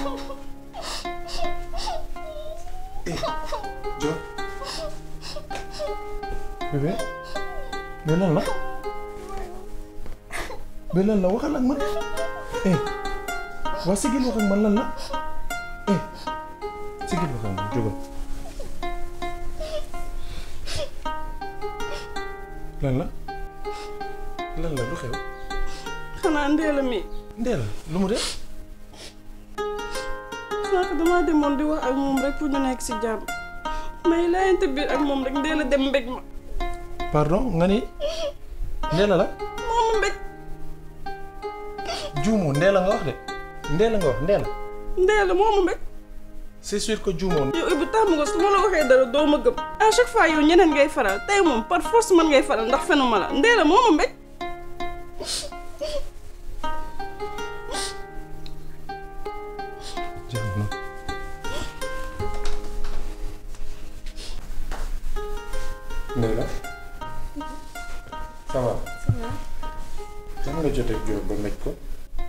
eh Jo bébé mais lan la mais lan la waxal ak man eh waa sigil wax ak man lan la eh sigil wax ak man jógal lan la lan la lu xew xanaa ndeela mi Ndéla lu mu def sànq damaa demoon di wax ak moom rek pour ñu nekk si jàmm may laayante biir ak moom rek ndeela dem mbég ma pardon nga ni Ndéla la moomu mbég juumoo Ndéla nga wax de Ndéla nga wax Ndéla ndeela moomu mbég c'est sûr que juumoo yow Ibou tàmm nga su ma la waxee dara doo ma gëm à chaque fois yow ñeneen ngay faral tey moom par force man ngay faral ndax fenuma la ndeela moomu mbég jàmm na Ndéla ça va kan nga jotee jóor ba mbéj ko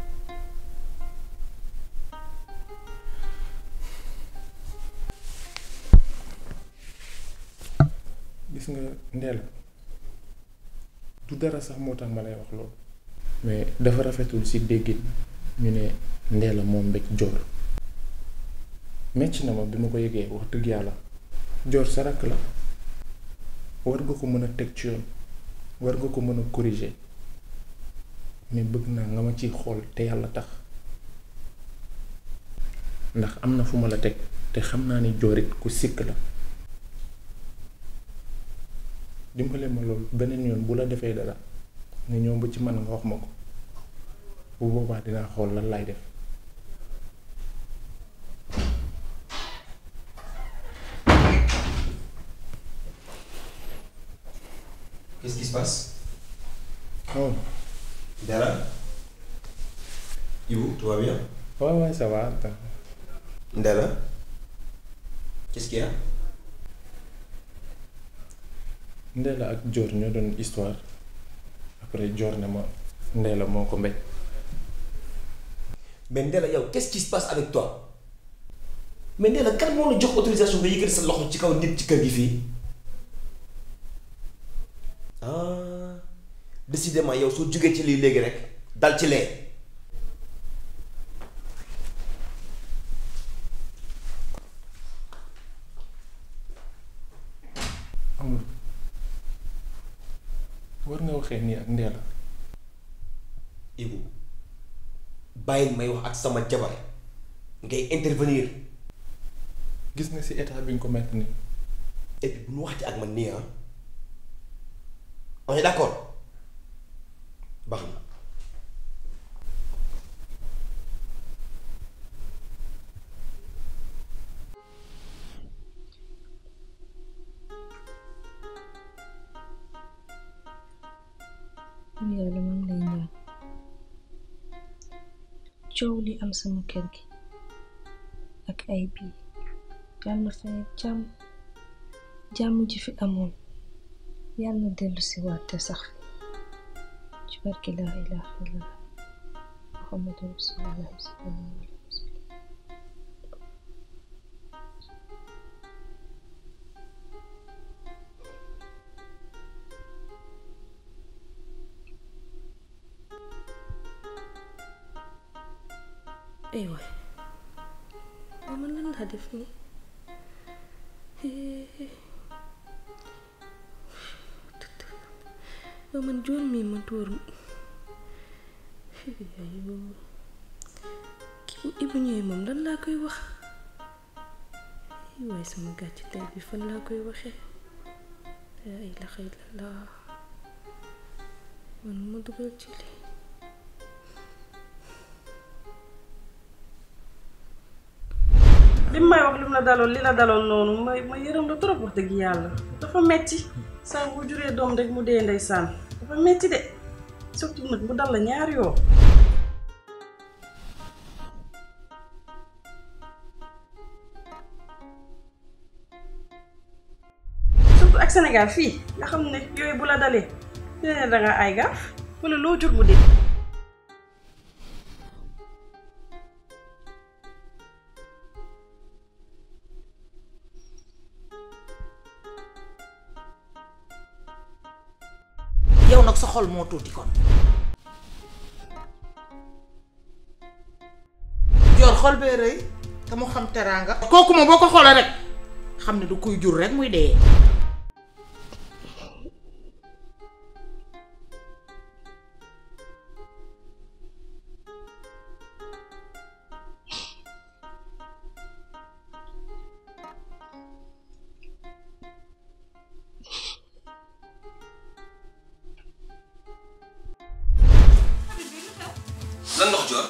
gis nga Ndéla du dara sax moo tax ma lay wax loolu mais dafa rafetul ci déggin ñu ne Ndéla moom mbéj joor mecc na ma bi ma ko yëgee wax dëgg yàlla joor sa rakk la war nga ko mën a teg ci yoon war nga ko mën a corriger mais bëgg naa nga ma ciy xool te yàlla tax ndax am na fu ma la teg te xam naa ni joorit ku sikk la dimbale ma loolu beneen yoon bu la defee dara nga ñëw ba ci man nga wax ma ko bu boobaa dinaa xool lan laay def Qu'est-ce qui se passe oh Dara Ibu, tout va bien ouais ouais ça va attends. Ndela Qu'est-ce qu'il y a Ndéla ak Dior ñoo doon histoire après Dior ne ma Ndéla moo ko mbéj Mais Ndela yow qu'est-ce qui se passe avec toi mais Ndela kan moo la jox autorisation nga yëkkati sa loxo ci kaw nit ci kër gi fii ah décidément yow soo jógee ci lii léegi rek dal ci lee amul war nga waxee nii ak Ndéla Ibu bàyyil may wax ak sama jabar ngay intervenir gis nga ci état bi nga ko mettre nii et puis bu ñu waxati ak man nii ah on est d'accord baax na yàlla maa ngi lay ñaan coow li am sama kër gi ak ay bii yàlla na fay jàmm jàmm ji fi amoon yàlla na dellu si waat te sax fi ci barki laa ilaaha illallah muhammadu rasulullah sallallahu alayhi wa sallam ay waay waaw man lan laa def nii waaw man joon mii ma dóor ayoo kii bu ibu ñëwee moom lan laa koy wax ay waay sama gàcc tey bi fan laa koy waxee laa ilaaha illallaah man ma dugal ci lii li mu may wax li mu la daloon li la daloon noonu ma ma yërëm la trop wax dëgg yàlla dafa metti saa bu juree doom rek mu dee ndeysaan dafa metti de surtout nag mu dal la ñaari yoo surtout ak Sénégal fii nga xam ne yooyu bu la dalee dina ne danga ay gaaf wala loo jur mu dee nag sa xol moo tuuti kon joor xol bee rëy te mu xam teraanga kooku ma boo ko xoolee rek xam ne du kuy jur rek muy dee lan nga wax joor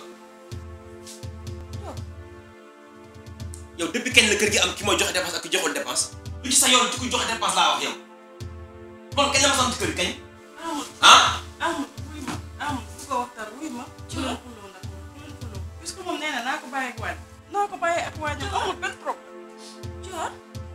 yow depuis kañ la kër gi am ki mooy joxe dépense ak ki joxul dépense lu ci sa yoon ci kuy joxe dépense laa wax yow loolu kañ la ma sant kër gi kañ amul ah amul wuy ma amul fu ko waxtaan wuy ma ci la xuloo nag moom ci la xuloo puisque moom nee na naa ko bàyyi ak waaj naa ko bàyyi ak waajam amul benn problème joor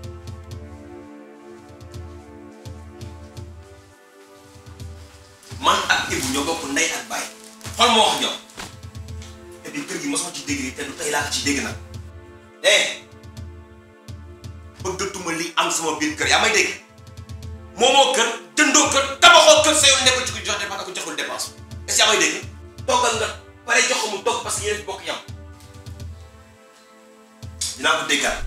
man ak Ibou ñoo bokk ndey ak baay xool ma wax ñoom et puis kër gi mosuma ci dégg te du tey laa ko ci dégg nag eh bëggatuma li am sama biir kër yaa may dégg moomoo kër jëndoo kër tabaxoo kër sa yoon nekkul ci ku jox dépense ak ku joxul dépense est-ce que yaa may dégg toggal nga pare jox ko mu togg parce que yéen a bokk yam dinaa ko déggal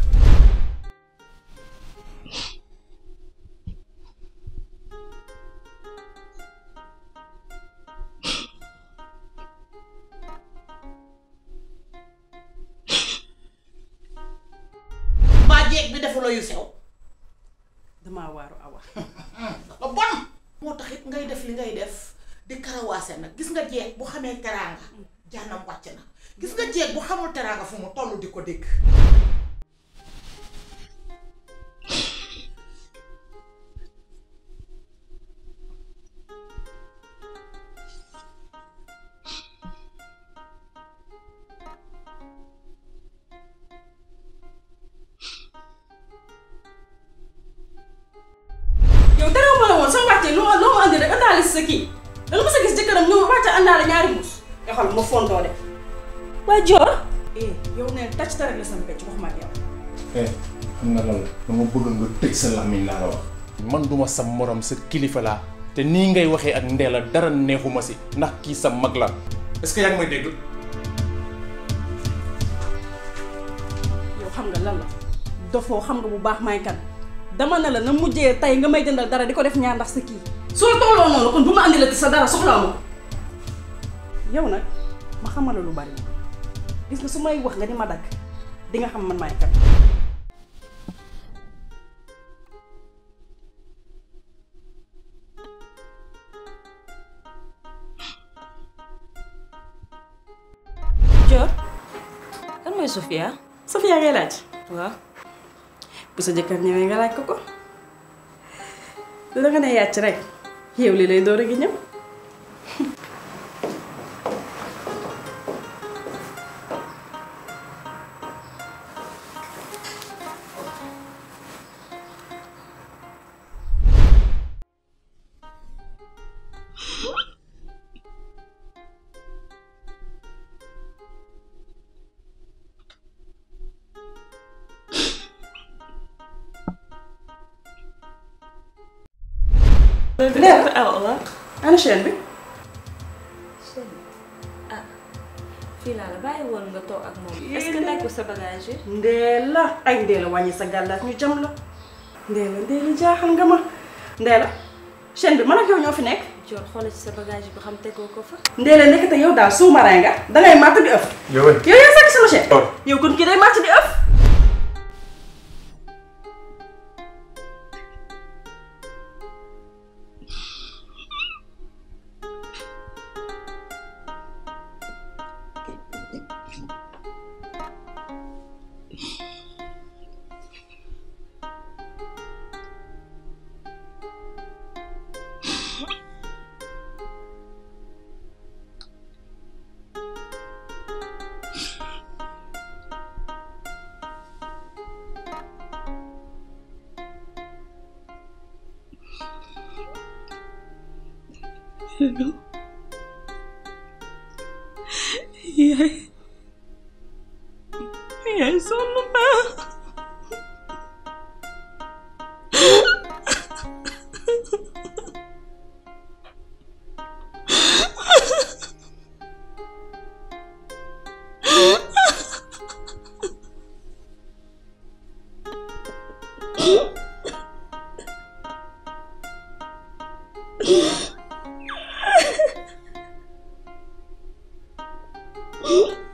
mbaa jeeg bi defuloo yu sew damaa waaru awa ba bon moo tax it ngay def li ngay def di karawaase nag gis nga jeeg bu xamee teraanga jaanam wàcc na gis nga jeeg bu xamul teraanga fu mu toll di ko dégg yow dara ma la woon soo wàccee lu ma loo ma andi rek andaale si sa kii danga ma sa gis jëkkëram ñëw wàcce àndaale ñaari muus nga xool ma fontoo de waa Joor eh yow ne tàcc ta rek la sama pecc wax ma ak yow eh xam nga lan la dama bëgg nga tëj sa làmmiñ laa la wax. man duma sa morom sa kilifa laa te nii ngay waxee ak Ndella dara neexuma si ndax kii sa mag la est-ce que yaa ngi may dégg. yow xam nga lan la dofoo xam nga bu baax may kan dama ne la na mujjee tey nga may jëndal dara di ko def ñaar ndax sa kii soo tolloo noonu kon bu ma andi la sa dara soxlaa ma ko yow nag ma xamal la lu bari gis nga su may wax nga di ma dagg di nga xam man may kan Joor kan mooy Sofia Sofia ngay laaj waaw bu sa jëkkër ñëwee nga laaj ko ko lu da nga ne yàcc rek yow li lay door a gi ñëw Leer ah waaw ana chaîne bi ah fii laa la bàyyi woon nga toog ak moom est-ce que nekkul sa bagage yi Ndeela ay Ndeela wàññi sa gàllaat ñu jam la Ndeela Ndeela jaaxal nga ma Ndeela chaîne bi man ak yow ñoo fi nekk Joor xoolal ci sa bagage yi ba xam tegoo ko fa Ndeela nekk te yow daal sous-marin nga dangay màtt di ëf yow yow yaa sàcc sama chaîne yow kon kii day màtt di ëf yaay yaay sonn naa Mm-hmm.